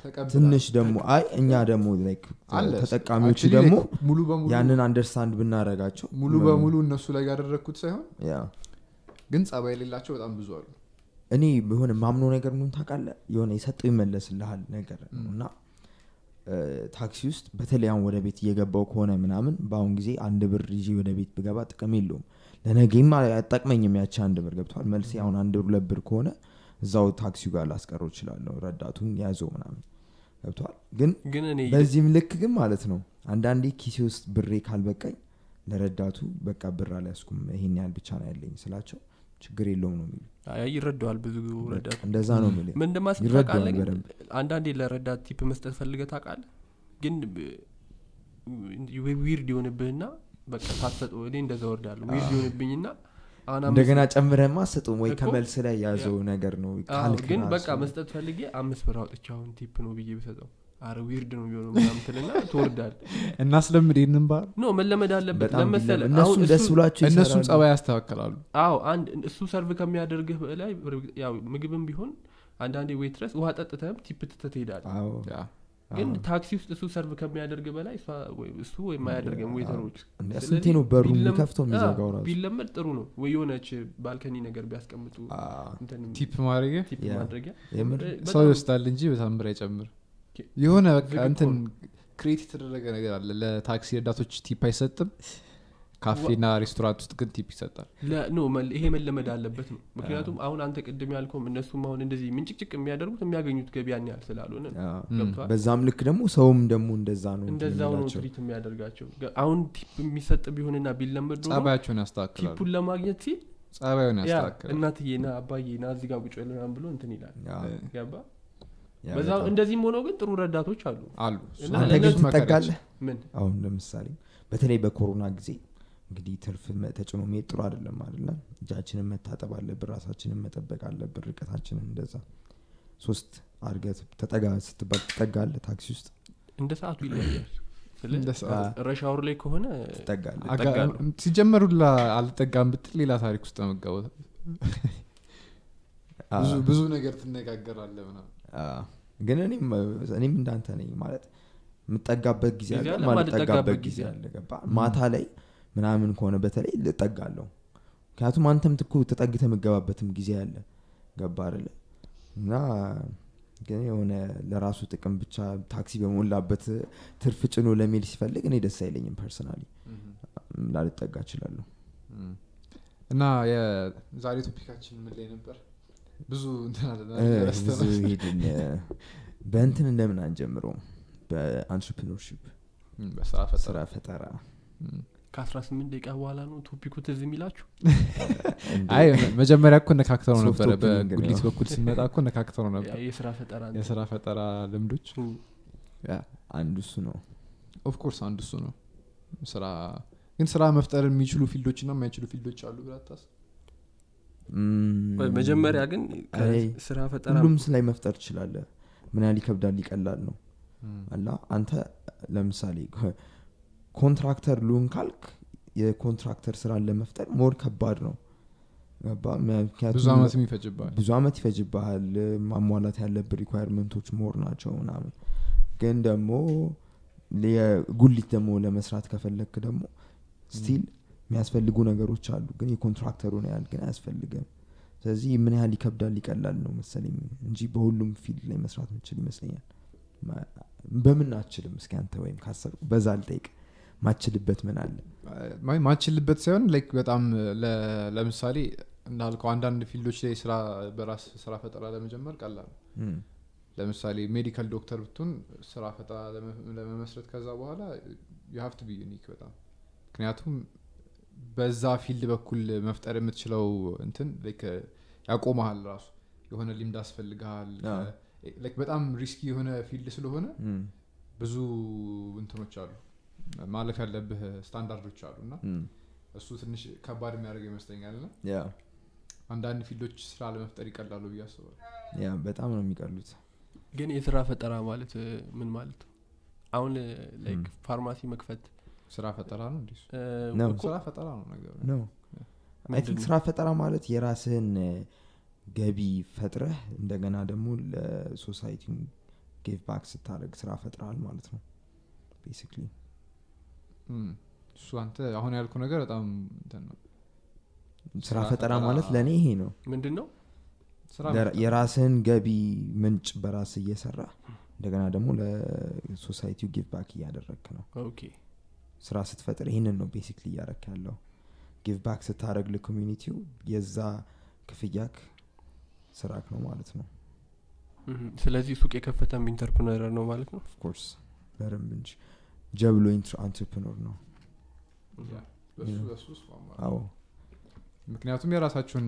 ተቀብላ- ትንሽ ደግሞ አይ እኛ ደግሞ like አለ። ተጠቃሚዎቹ Actually ደግሞ like ሙሉ በሙሉ ያንን አንደርስታንድ ብናረጋቸው ሙሉ በሙሉ እነሱ ላይ ያደረግኩት ሳይሆን ያ ግን ጸባይ የሌላቸው በጣም ብዙ አሉ እኔ የሆነ ማምኖ ነገር ምን ታውቃለህ የሆነ የሰጠው ይመለስልሃል ነገር ነው እና እ፣ ታክሲ ውስጥ በተለይ አሁን ወደ ቤት እየገባው ከሆነ ምናምን በአሁን ጊዜ አንድ ብር ይዤ ወደ ቤት ብገባ ጥቅም የለውም ለነገም አይጠቅመኝም ያቺ አንድ ብር ገብተዋል መልሴ አሁን አንድ ብር ሁለት ብር ከሆነ እዛው ታክሲው ጋር ላስቀረው እችላለሁ ረዳቱን ያዘው ምናምን ገብተዋል ግን ግን እኔ በዚህም ልክ ግን ማለት ነው አንዳንዴ ኪሴ ውስጥ ብሬ ካልበቃኝ ለረዳቱ በቃ ብር አልያዝኩም ይሄን ያህል ብቻ ነው ያለኝ ስላቸው ችግር የለውም ነው የሚሉ አይ ይረዳዋል ብዙ ረዳት እንደዛ ነው የሚል ምን እንደማስብ ይረዳዋል ታውቃለህ ግን በደንብ። አንዳንዴ ለረዳት ቲፕ መስጠት ፈልገህ ታውቃለህ ግን ዊርድ የሆንብህና በቃ ሳትሰጠው እኔ እንደዛ ወርዳለሁ ዊርድ የሆንብኝና አሁን አምስት- እንደገና ጨምረማ ስጡም ወይ እኮ ከመልስ ላይ ያዘው ነገር ነው አዎ፣ ካልክ ግን ራሱ። በቃ መስጠት ፈልጌ አምስት ብር አውጥቼ አሁን ቲፕ ነው ብዬ ብሰጠው አረ ዊርድ ነው የሚሆነው ምናምን ትልና ትወርዳል እናስለምድ ይህንን ባህል ኖ መለመድ አለበት በጣም ለመሰለ ቢለምድ- እነሱም ደስ ብሏቸው እነሱም ይሰራሉ። ጸባይ ያስተካከላሉ አዎ አንድ እሱ ሰርቭ ከሚያደርግህ በላይ ያው ምግብም ቢሆን አንዳንዴ ዌትረስ ውሃ ጠጥተህም ቲፕ ትተህ ትሄዳለህ አዎ፣ ያ። ግን አዎ። ታክሲ ውስጥ እሱ ሰርቭ ከሚያደርግ በላይ እሷ- ወይ- እሱ ወይም አያደርገም ዌተሮች እንደ ስለዚህ ስንቴ ነው በሩን ቢለም- የሚከፍተው የሚዘጋው አዎ፣ ራሱ ቢለመድ ጥሩ ነው ወይ የሆነች ባልከኒ ነገር ቢያስቀምጡ አዎ፣ እንትን ቲፕ ማድረግ ቲፕ ያ። ማድረጊያ የምር እ፣ ሰው በጣም ይወስዳል እንጂ በታምር አይጨምር ኦኬ። የሆነ በቃ ዝግ እኮ እንትን ነው። ክሬት የተደረገ ነገር አለ ለታክሲ ረዳቶች ቲፕ አይሰጥም ካፌና ሬስቶራንት ውስጥ ግን ቲፕ ይሰጣል ለ- ኖ መል- ይሄ መለመድ አለበት ነው ምክንያቱም አሁን አንተ ቅድም ያልከውም እነሱም አሁን እንደዚህ ምንጭቅጭቅ የሚያደርጉት የሚያገኙት ገቢ ያን ያህል ስላልሆነ ነው። አዎ። ገብቶሃል? በዛም ልክ ደግሞ ሰውም ደግሞ እንደዛ ነው እንትን እንደዛው ነው የሚላቸው። ትሪት የሚያደርጋቸው ገ- አሁን ቲፕ የሚሰጥ ቢሆንና ቢለመድ ኖሮ ጸባያቸውን ያስተካክላሉ ቲፑን ለማግኘት ሲል ጸባዩን ያ ያስተካክላሉ እናትዬ ና አባዬ ና እዚህ ጋር ቁጭ በል ምናምን ብሎ እንትን ይላል አዎ፣ ገባ ያ በዛ በጣም። እንደዚህም ሆነው ግን ጥሩ ረዳቶች አሉ አሉ እና አንተ ግን ለእነሱ ትጠጋለህ ምን አሁን ለምሳሌ በተለይ በኮሮና ጊዜ እንግዲህ ትርፍ መ- ተጭኖ መሄድ ጥሩ አይደለም አይደለ እጃችንን መታጠብ አለብን ራሳችንን መጠበቅ አለብን ርቀታችንን እንደዛ ሶስት አድርገህ ተጠጋ ስትባል ትጠጋለህ ታክሲ ውስጥ እንደ ሰዓቱ ይለያል ስለ እንደ ሰዓቱ። ረሻውር ላይ ከሆነ ትጠጋለህ አጋ- እጠጋለሁ። ሲጀመሩ ላ አልጠጋም ብትል ሌላ ታሪክ ውስጥ መጋወት አዎ። ብዙ ብዙ ነገር ትነጋገራለ ምናምን አዎ። ግን እኔም እኔም እንዳንተ ነኝ ማለት የምጠጋበት ጊዜ ጊዜ አለ አለ፣ ማልጠጋበት ማልጠጋበት ጊዜ ጊዜ አለ ገባ ማታ ላይ ምናምን ከሆነ በተለይ ልጠጋለሁ ምክንያቱም አንተም ትኩ ተጠግተ የምገባበትም ጊዜ አለ ገባ አይደለ እና ግን የሆነ ለራሱ ጥቅም ብቻ ታክሲ በሞላበት ትርፍ ጭኖ ለሜል ሲፈልግ እኔ ደስ አይለኝም ፐርሰናሊ ላልጠጋ እችላለሁ እም። እና የዛሬ ቶፒካችን ምን ላይ ነበር ብዙ እንትን አለ እ፣ ረስተናል። ብዙ ሄድን እ፣ በእንትን እንደምን አንጀምረውም በአንትርፕኖርሽፕ እም፣ በስራ ፈጠራ ስራ ፈጠራ እም። ከ18 ደቂቃ በኋላ ነው ቶፒኩ ትዝ የሚላችሁ እንደ- አይ መጀመሪያ እኮ ነካክተው ነው ሶፍት ነበረ ኦፕኒንግ በጉሊት ነው። በኩል ስንመጣ እኮ ነካክተው ነው ነበር ያ የስራ ፈጠራ እንትን። የስራ ፈጠራ ልምዶች እም፣ አንዱ እሱ ነው ኦፍኮርስ አንዱ እሱ ነው ስራ ግን ስራ መፍጠር የሚችሉ ፊልዶች እና የማይችሉ ፊልዶች አሉ ብላታስ ም፣ ቆይ፣ መጀመሪያ ግን አይ፣ ከስራ ፈጠራ ሁሉም ላይ መፍጠር ትችላለህ ምን ያህል ይከብዳል ይቀላል ነው አላ አንተ ለምሳሌ ኮ- ኮንትራክተር ልሁን ካልክ የኮንትራክተር ስራን ለመፍጠር ሞር ከባድ ነው ገባ ምክንያቱም ብዙ አመት የሚፈጅባል ብዙ አመት ይፈጅብሃል ማሟላት ያለብህ ሪኳየርመንቶች ሞር ናቸው ምናምን ግን ደግሞ የጉሊት ደግሞ ለመስራት ከፈለግክ ደግሞ ስቲል የሚያስፈልጉ ነገሮች አሉ ግን የኮንትራክተሩን ያህል ግን አያስፈልግም ስለዚህ ምን ያህል ይከብዳል ይቀላል ነው መሰለኝ እንጂ በሁሉም ፊልድ ላይ መስራት ምችል ይመስለኛል ማ- በምን አችልም እስኪ አንተ ወይም ካሰብ በዛ ልጠይቅ ማችልበት ምን አለ ማ- ማችልበት ሳይሆን ላይክ በጣም ለ- ለምሳሌ እንዳልከው አንዳንድ ፊልዶች ላይ ስራ በራስ ስራ ፈጠራ ለመጀመር ቀላል ነው እም፣ ለምሳሌ ሜዲካል ዶክተር ብትሆን ስራ ፈጠራ ለመ- ለመመስረት ከዛ በኋላ የሀፍት ቢ ዩኒክ በጣም ምክንያቱም በዛ ፊልድ በኩል መፍጠር የምትችለው እንትን ላይክ ያቆመሃል ራሱ የሆነ ልምድ አስፈልግሃል አዎ። ላይክ በጣም ሪስኪ የሆነ ፊልድ ስለሆነ እም፣ ብዙ እንትኖች አሉ ማለፍ ያለብህ ስታንዳርዶች አሉ እና እም፣ እሱ ትንሽ ከባድ የሚያደርገው ይመስለኛል ና ያ አንዳንድ ፊልዶች ስራ ለመፍጠር ይቀላሉ ብዬ አስባለሁ ያ በጣም ነው የሚቀሉት ግን የስራ ፈጠራ ማለት እ፣ ምን ማለት ነው አሁን ላይክ እም። ፋርማሲ መክፈት ስራ ፈጠራ ነው እንዲሱ እ፣ ነው። እኮ ስራ ፈጠራ ነው ነገሩ ነው አይ ምንድን ቲንክ ነው? ስራ ፈጠራ ማለት የራስህን እ፣ ገቢ ፈጥረህ እንደገና ደግሞ ለሶሳይቲ ጌቭ ባክ ስታደረግ ስራ ፈጥረሃል ማለት ነው ቤሲክሊ እም፣ እሱ አንተ አሁን ያልኩ ነገር በጣም እንትን ነው ስራ ስራ ፈጠራ ፈጠራ- ማለት ለእኔ ይሄ ነው ምንድን ነው ስራ ለራ- የራስህን ገቢ ምንጭ በራስ እየሰራ እንደገና ደግሞ ለሶሳይቲው ጊቭ ባክ እያደረግክ ነው ኦኬ ስራ ስትፈጥር ይህንን ነው ቤሲክሊ እያረክ ያለው ጊቭ ባክ ስታደረግ ለኮሚኒቲው የዛ ክፍያክ ስራክ ነው ማለት ነው እህ፣ ስለዚህ ሱቅ የከፈተም ኢንተርፕረነር ነው ማለት ነው ኦፍኮርስ በደንብ እንጂ ጀብሎ አንትርፕኖር ነው ያ፣ በሱ Yeah. በሱ እስማማለሁ። አዎ ምክንያቱም የራሳቸውን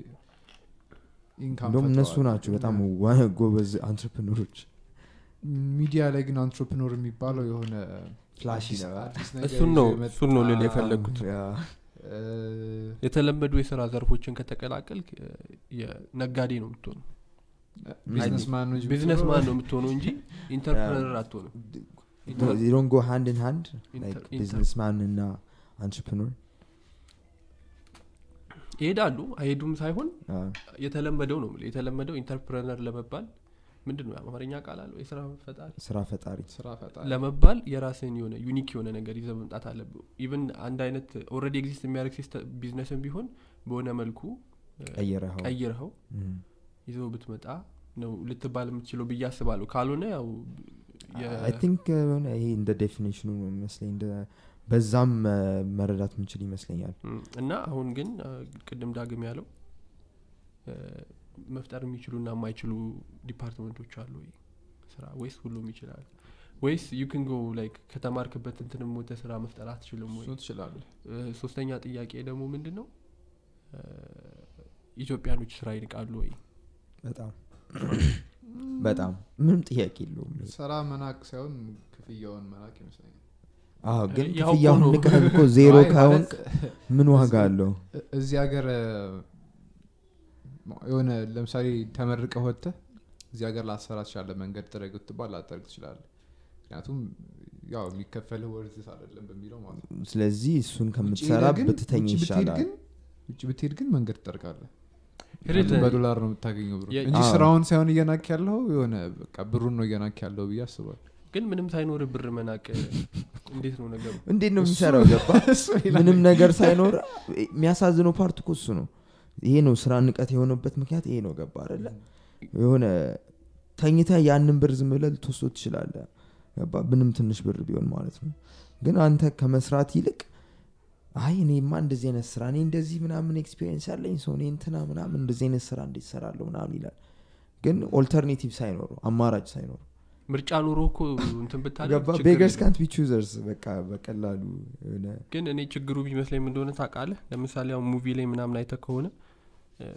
ኢንካም እንደውም እነሱ ናቸው በጣም ዋ- ጎበዝ አንትርፕኖሮች ሚዲያ ላይ ግን አንትረፕኖር የሚባለው የሆነ ፍላሽ አዲስ- ይነባል አዲስ ነገር እሱን ነው ይዞ እሱን ነው ልል የመጣ- የፈለግኩት እ፣ የተለመዱ የስራ ዘርፎችን ከተቀላቀልክ እ፣ የነጋዴ ነው የምትሆነው ቢዝነስማን ነው እንጂ ቢዝነስ የምትሆነው። ማን ነው የምትሆነው እንጂ ኢንተርፕረነር አትሆንም ዶን ጎ ሃንድ ን ሃንድ Inter- inter- ቢዝነስማን እና አንትርፕኖር ይሄዳሉ አይሄዱም ሳይሆን የተለመደው ነው የምልህ። የተለመደው ኢንተርፕረነር ለመባል ምንድን ነው የአማርኛ ቃል አለው የስራ ፈጣሪ ስራ ፈጣሪ ስራ ፈጣሪ ለመባል የራስን የሆነ ዩኒክ የሆነ ነገር ይዘ መምጣት አለብህ ኢቨን አንድ አይነት ኦልሬዲ ኤግዚስት የሚያደርግ ሲስተም ቢዝነስን ቢሆን በሆነ መልኩ እ፣ ቀይረኸው ቀይረኸው እም። ይዘው ብትመጣ ነው ልትባል የምትችለው ብዬ አስባለሁ ካልሆነ ያው የ- አይ ቲንክ የሆነ ይሄ እንደ ዴፊኒሽኑ ነው የሚመስለኝ እንደ በዛም እ፣ መረዳት ምንችል ይመስለኛል እም፣ እና አሁን ግን እ፣ ቅድም ዳግም ያለው እ፣ መፍጠር የሚችሉና የማይችሉ ዲፓርትመንቶች አሉ ወይ ስራ ወይስ ሁሉም ይችላል ወይስ ዩክን ጎ ላይክ ከተማርክበት እንትንም ወተ ስራ መፍጠር አትችልም ወይ እሱን ትችላለህ እ፣ ሶስተኛ ጥያቄ ደግሞ ምንድን ነው እ፣ ኢትዮጵያኖች ስራ ይንቃሉ ወይ በጣም በጣም ምንም ጥያቄ የለውም ይሄ። ስራ መናቅ ሳይሆን ክፍያውን መናቅ ይመስለኛል አዎ ግን ያው እኮ ክፍያውን ነው። ንቀህ እኮ ዜሮ አይ ካሁን ማለት ምን ዋጋ አለው እ- እዚህ ሀገር እ፣ የሆነ ለምሳሌ ተመርቀ ወጥተህ እዚህ ሀገር ላሰራ ትችላለ መንገድ ጥረግ ብትባል ላጠርግ ትችላለ ምክንያቱም ያው የሚከፈልህ ወርዝት አይደለም በሚለው ማለት ነው ስለዚህ እሱን ውጭ ከምትሰራ ሄደህ ግን- ብትተኝ ውጭ ብትሄድ ይሻላል ግን ውጭ ብትሄድ ግን መንገድ ትጠርጋለህ ሄደህ ምክንያቱም በዶላር ነው የምታገኘው ብሩ የ- እንጂ አዎ። ስራውን ሳይሆን እየናክ ያለው የሆነ በቃ ብሩን ነው እየናክ ያለው ብዬ አስባል ግን ምንም ሳይኖር ብር መናቅ እንዴት ነው ነገሩ እንዴት ነው እሱ- የሚሰራው ገባ ምንም ነገር ሳይኖር የሚያሳዝነው ፓርት እኮ እሱ ነው ይሄ ነው ስራ ንቀት የሆነበት ምክንያት ይሄ ነው ገባ አይደለ የሆነ ተኝተ ያንን ብር ዝም ብለህ ልትወስዶ ትችላለ ገባ ምንም ትንሽ ብር ቢሆን ማለት ነው ግን አንተ ከመስራት ይልቅ አይ እኔማ እንደዚህ አይነት ስራ እኔ እንደዚህ ምናምን ኤክስፔሪንስ ያለኝ ሰው እኔ እንትና ምናምን እንደዚህ አይነት ስራ እንዴት ሰራለሁ ምናምን ይላል ግን ኦልተርኔቲቭ ሳይኖረው አማራጭ ሳይኖረው ምርጫ ኑሮ እኮ እንትን ብታደርግ ገባ ችግር ቤገርስ የለውም። ካንት ቢ ቹዘርስ በቃ በቀላሉ የሆነ ግን እኔ ችግሩ ቢመስለኝ ምን እንደሆነ ታውቃለህ ለምሳሌ አሁን ሙቪ ላይ ምናምን አይተ ከሆነ እ፣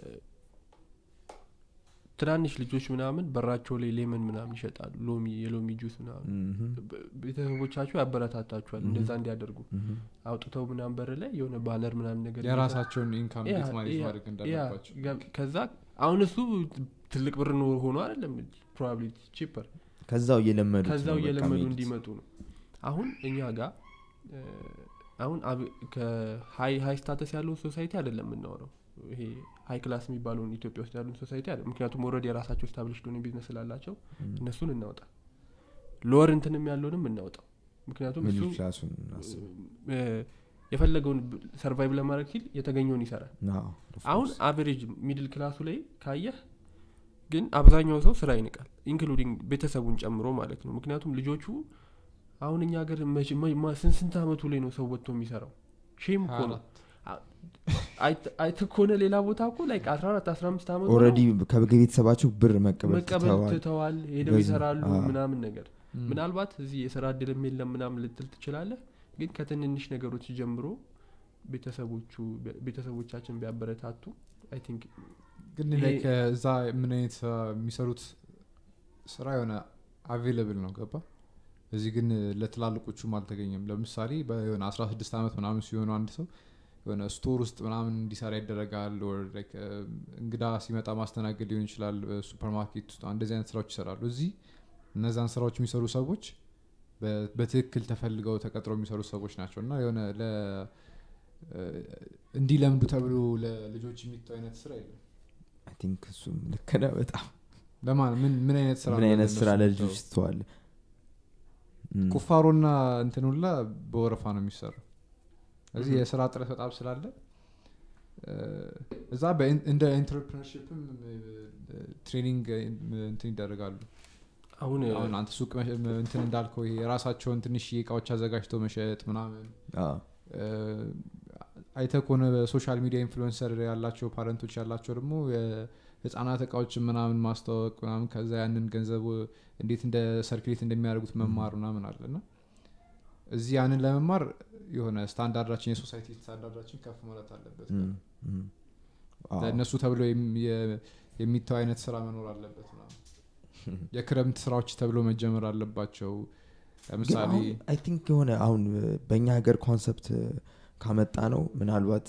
ትናንሽ ልጆች ምናምን በራቸው ላይ ሌመን ምናምን ይሸጣሉ ሎሚ የሎሚ ጁስ ምናምን ምሁም፣ በ- ቤተሰቦቻቸው ያበረታታቸዋል እንደዛ እንዲያደርጉ ምሁም። አውጥተው ምናምን በር ላይ የሆነ ባነር ምናምን ነገር የራሳቸውን ኢንካም ያ- እንዴት ማኔጅ ያ- ማድረግ ያ፣ እንዳለባቸው ገ- ከዛ አሁን እሱ ትልቅ ብር ኖሮ ሆኖ አይደለም ፕሮባብሊ ቺፐር ከዛው እየለመዱ ከዛው እየለመዱ እንዲመጡ ነው አሁን እኛ ጋር እ፣ አሁን አብ- ከሀይ ሀይ ስታተስ ያለውን ሶሳይቲ አይደለም የምናወራው ይሄ ሀይ ክላስ የሚባለውን ኢትዮጵያ ውስጥ ያለውን ሶሳይቲ አለ ምክንያቱም ወረድ የራሳቸው ስታብሊሽ ሆነ ቢዝነስ ስላላቸው እነሱን እናውጣ ሎወር እንትንም ያለውንም እናውጣው ምክንያቱም እሱ ሚድል ክላሱን እናስብ እ፣ የፈለገውን ሰርቫይቭ ለማድረግ ሲል የተገኘውን ይሰራል አዎ፣ of አሁን course። አቨሬጅ ሚድል ክላሱ ላይ ካየህ ግን አብዛኛው ሰው ስራ ይንቃል ኢንክሉዲንግ ቤተሰቡን ጨምሮ ማለት ነው ምክንያቱም ልጆቹ አሁን እኛ ሀገር መቼ- ማ- ማ- ስንት ስንት አመቱ ላይ ነው ሰው ወጥቶ የሚሰራው ሼም እኮ ነው አይተ- አይተህ ከሆነ ሌላ ቦታ እኮ ላይ አስራ አራት አስራ አምስት አመቱ ነው ኦልሬዲ ከቤተሰባቸው ብር መቀበል መቀበል ትተዋል ትተዋል ሄደው በዚህ- ይሰራሉ አዎ። ምናምን ነገር ምናልባት እዚህ የስራ እድልም የለም ምናምን ልትል ትችላለህ ግን ከትንንሽ ነገሮች ጀምሮ ቤተሰቦቹ ቤተሰቦቻችን ቢያበረታቱ አይ ቲንክ ግን ይሄ- like እዛ ምን አይነት ስራ የሚሰሩት ስራ የሆነ አቬለብል ነው ገባ እዚህ ግን ለትላልቆቹም አልተገኘም ለምሳሌ በሆነ አስራ ስድስት ዓመት ምናምን ሲሆኑ አንድ ሰው የሆነ ስቶር ውስጥ ምናምን እንዲሰራ ይደረጋል or like, እ፣ እንግዳ ሲመጣ ማስተናገድ ሊሆን ይችላል ሱፐርማርኬት ውስጥ እንደዚህ አይነት ስራዎች ይሰራሉ እዚህ እነዛን ስራዎች የሚሰሩ ሰዎች በ- በትክክል ተፈልገው ተቀጥረው የሚሰሩ ሰዎች ናቸው እና የሆነ ለ እ፣ እንዲለምዱ ተብሎ ለልጆች የሚተው አይነት ስራ የለም አይ ቲንክ እሱም ልክ ነህ በጣም ለማን ምን ምን አይነት ስራ ምን ነው አይነት ስራ ለእነሱ ለልጆች የምትተወው? ስተዋል ቁፋሮና እንትን ሁላ በወረፋ ነው የሚሰራው እዚህ Mhm. የስራ ጥረት በጣም ስላለ እ፣ እዛ በኢን- እንደ ኢንተርፕርነርሽፕም ትሬኒንግ እንትን ይደረጋሉ አሁን አሁን አንተ ሱቅ መሸ- እንትን እንዳልከው ይሄ የራሳቸውን ትንሽ እቃዎች አዘጋጅተው መሸጥ ምናምን እ፣ አይተህ ከሆነ በሶሻል ሚዲያ ኢንፍሉዌንሰር ያላቸው ፓረንቶች ያላቸው ደግሞ የህፃናት እቃዎችን ምናምን ማስተዋወቅ ምናምን ከዛ ያንን ገንዘብ እንዴት እንደ ሰርኩሌት እንደሚያደርጉት መማር ምናምን አለ እና እዚህ ያንን ለመማር የሆነ ስታንዳርዳችን የሶሳይቲ ስታንዳርዳችን ከፍ ማለት አለበት ለእነሱ ተብሎ የም- የ- የሚተው አይነት ስራ መኖር አለበት ምናምን የክረምት ስራዎች ተብሎ መጀመር አለባቸው ለምሳሌ አይ ቲንክ የሆነ አሁን በእኛ ሀገር ኮንሰፕት ካመጣ ነው ምናልባት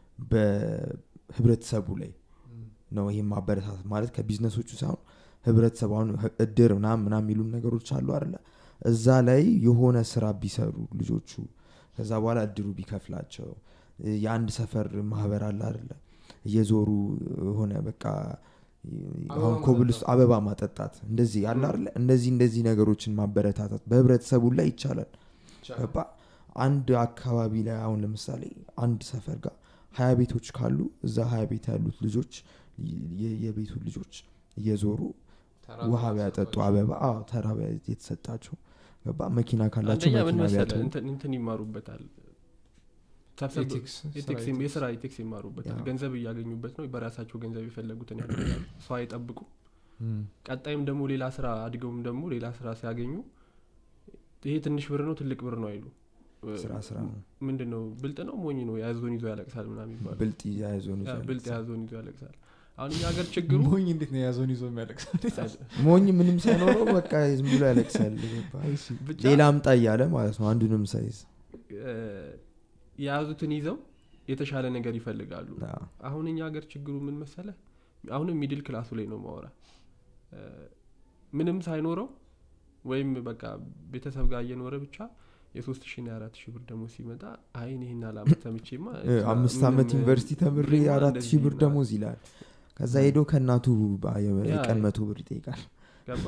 በህብረተሰቡ ላይ ነው ይህም ማበረታታት ማለት ከቢዝነሶቹ ሳይሆን ህብረተሰቡ አሁን ህ- እድር ምናም ምናም የሚሉን ነገሮች አሉ አለ እዛ ላይ የሆነ ስራ ቢሰሩ ልጆቹ ከዛ በኋላ እድሩ ቢከፍላቸው እ፣ የአንድ ሰፈር ማህበር አለ አለ እየዞሩ የሆነ በቃ አበባ አሁን ኮብል ውስጥ አበባ ማጠጣት እንደዚህ አለ አለ እንደዚህ እንደዚህ ነገሮችን ማበረታታት በህብረተሰቡ ላይ ይቻላል ገባ አንድ አካባቢ ላይ አሁን ለምሳሌ አንድ ሰፈር ጋር ሀያ ቤቶች ካሉ እዛ ሀያ ቤት ያሉት ልጆች የ- የቤቱ ልጆች እየዞሩ ውሃ ቢያጠጡ አበባ አዎ፣ ተራ ቢያ- የተሰጣቸው ገባ መኪና ካላቸው አንደኛ ምን መኪና መሰለህ ቢያጡ እንትን- እንትን ይማሩበታል ሰብሰብ- ኤቲክስ ኤቲክስ የም- የስራ ኤቲክስ ይማሩበታል ያ። ገንዘብ እያገኙበት ነው በራሳቸው ገንዘብ የፈለጉትን ያደርጋሉ ሰው አይጠብቁ ቀጣይም ደግሞ ሌላ ስራ አድገውም ደግሞ ሌላ ስራ ሲያገኙ ይሄ ትንሽ ብር ነው ትልቅ ብር ነው አይሉ ስራ ስራ ነው ምንድን ነው ብልጥ ነው ሞኝ ነው የያዞን ይዞ ያለቅሳል ምናምን ይባሉ ብልጥ ያዞን ያ፣ ብልጥ የያዞን ይዞ ያለቅሳል አሁን እኛ ሀገር ችግሩ ሞኝ እንዴት ነው የያዘውን ይዞ የሚያለቅሰው ሞኝ ምንም ሳይኖረው በቃ ዝም ብሎ ያለቅሳል ገባ? ብቻ ሌላ አምጣ እያለ ማለት ነው አንዱንም ሳይዝ እ፣ የያዙትን ይዘው የተሻለ ነገር ይፈልጋሉ አዎ። አሁን እኛ ሀገር ችግሩ ምን መሰለ አሁንም ሚድል ክላሱ ላይ ነው ማወራ እ፣ ምንም ሳይኖረው ወይም በቃ ቤተሰብ ጋር እየኖረ ብቻ የሶስት ሺ የአራት ሺህ ብር ደግሞ ሲመጣ አይን ይህን አላመት ተምቼማ እ፣ አምስት ምንም ዓመት ዩኒቨርሲቲ ተምሬ ብሬማ አራት እንደዚህ ሺህ ብር ምናምን ደሞዝ ይላል ከዛ ሄዶ ከእናቱ በ- የ- ያ፣ የቀን ያ። መቶ ብር ይጠይቃል ገባ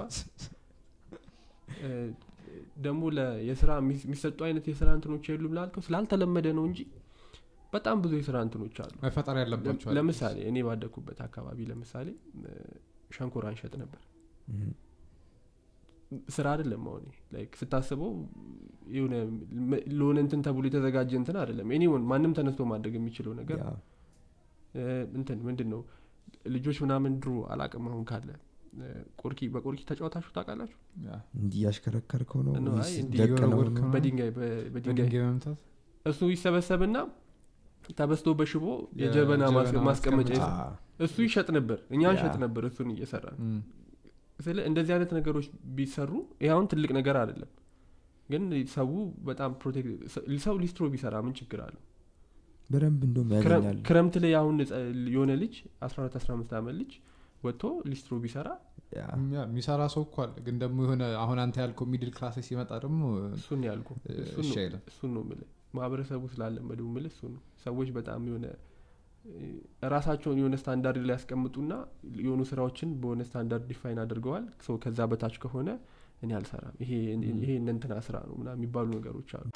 እ፣ ደግሞ ለ- የስራ የሚስ- የሚሰጡ አይነት የስራ እንትኖች የሉም ላልከው ስላልተለመደ ነው እንጂ በጣም ብዙ የስራ እንትኖች አሉ መፈጠር ያለባቸው አለ። ለምሳሌ እኔ ባደግኩበት አካባቢ ለምሳሌ እ፣ ሸንኮራ እንሸጥ ነበር እም። ስራ አይደለም አሁን ላይክ ስታስበው የሆነ ም- ለሆነ እንትን ተብሎ የተዘጋጀ እንትን አይደለም ኤኒወን ማንም ተነስቶ ማድረግ የሚችለው ነገር ያ፣ እ፣ እንትን ምንድን ነው ልጆች ምናምን ድሮ አላቅም አሁን ካለ እ፣ ቆርኪ በቆርኪ ተጫወታችሁ ታውቃላችሁ ያ። እንዲህ እያሽከረከርከው ነው ነው፣ ወይስ አይ እንዲህ ደቅነው እየወረወርከው ነው? ነው? በድንጋይ በ- በድንጋይ በድንጋይ መምታት እሱ ይሰበሰብና ተበስቶ በሽቦ የ- የጀበና ማስ- ጀበና ማስቀመጫ ማስቀመጫ። ይሰ- አ፣ እሱ ይሸጥ ነበር እኛ ያ። እንሸጥ ነበር እሱን እየሰራ እም። ስለ እንደዚህ አይነት ነገሮች ቢሰሩ ይህ አሁን ትልቅ ነገር አይደለም ግን ሰው በጣም ፕሮቴክት ሰው ሊስትሮ ቢሰራ ምን ችግር አለው በደንብ እንደም ክረም- ያገኛል ክረምት ላይ አሁን ጸ- የሆነ ልጅ 14 15 ዓመት ልጅ ወጥቶ ሊስትሮ ቢሰራ ያ፣ ያ፣ የሚሰራ ሰው እኮ አለ ግን ደግሞ የሆነ አሁን አንተ ያልከው ሚድል ክላስ ሲመጣ ደግሞ እሱን ነው ያልኩ እ፣ እሱን እሺ ነው- አይልም። እሱን ነው ምል ማህበረሰቡ ስላለመደው ምል እሱ ነው ሰዎች በጣም የሆነ እ፣ ራሳቸውን የሆነ ስታንዳርድ ላይ ያስቀምጡና የሆኑ ስራዎችን በሆነ ስታንዳርድ ዲፋይን አድርገዋል ሰው ከዛ በታች ከሆነ እኔ አልሰራም ይሄ ይሄ እነ እንትና ስራ ነው ምናምን የሚባሉ ነገሮች አሉ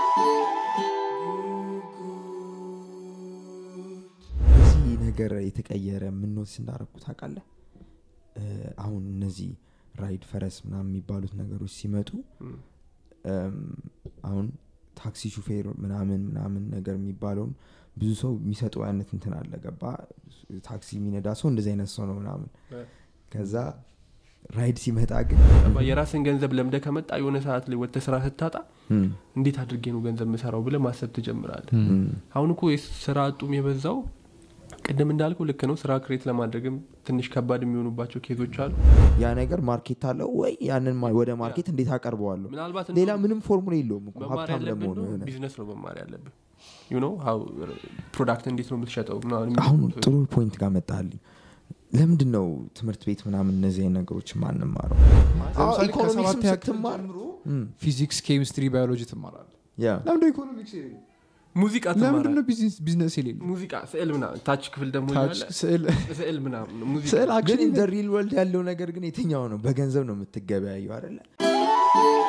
በዚህ ነገር የተቀየረ ምንወስ እንዳረኩ ታውቃለህ እ፣ አሁን እነዚህ ራይድ ፈረስ ምናምን የሚባሉት ነገሮች ሲመጡ እም፣ እም፣ አሁን ታክሲ ሹፌር ምናምን ምናምን ነገር የሚባለውን ብዙ ሰው የሚሰጠው አይነት እንትን አለ ገባ ታክሲ የሚነዳ ሰው እንደዚህ አይነት ሰው ነው ምናምን እ። ከዛ ራይድ ሲመጣ ግን ገባ? የራስን ገንዘብ ለምደ ከመጣ የሆነ ሰዓት ላይ ወጥተህ ስራ ስታጣ እም፣ እንዴት አድርጌ ነው ገንዘብ ምሰራው ብለ ማሰብ ትጀምራለህ እም። እም፣ አሁን እኮ የስራ አጡም የበዛው ቅድም እንዳልከው ልክ ነው ስራ ክሬት ለማድረግም ትንሽ ከባድ የሚሆኑባቸው ኬዞች አሉ ያ ነገር ማርኬት አለው ወይ ያንን ማ- ወደ ማርኬት እንዴት አቀርበዋለሁ ምናልባት ሌላ እንደውም ምንም ፎርሙላ የለውም እኮ መማር ሀብታም ያለብን ለመሆኑ ነው የሆነ ቢዝነስ ነው መማር ያለብን ዩ ኖ ሀው ፕሮዳክት እንዴት ነው የምትሸጠው ምናምን የሚሉ አሁን ኮርሶች። ጥሩ ፖይንት ጋር መጣልኝ ለምንድን ነው ትምህርት ቤት ምናምን እነዚህ አይነት ነገሮች ማንማረው ለምሳሌ ኢኮኖሚክስም ከሰባተኛ ክፍል ስትማር ጀምሮ እም፣ ፊዚክስ ኬሚስትሪ ባዮሎጂ ትማራለ ያ ለምደ ኢኮኖሚክስ ሙዚቃ ለምንድን ትማራለህ ነው ቢዝነስ- ቢዝነስ የሌለ ሙዚቃ ስዕል ምናምን ታች ክፍል ደግሞ ታች ያለ ስዕል ስዕል ምናምን ሙዚቃ ስዕል ግን actually ኢን ሪል ወርልድ ያለው ነገር ግን የትኛው ነው በገንዘብ ነው የምትገበያየው አይደለ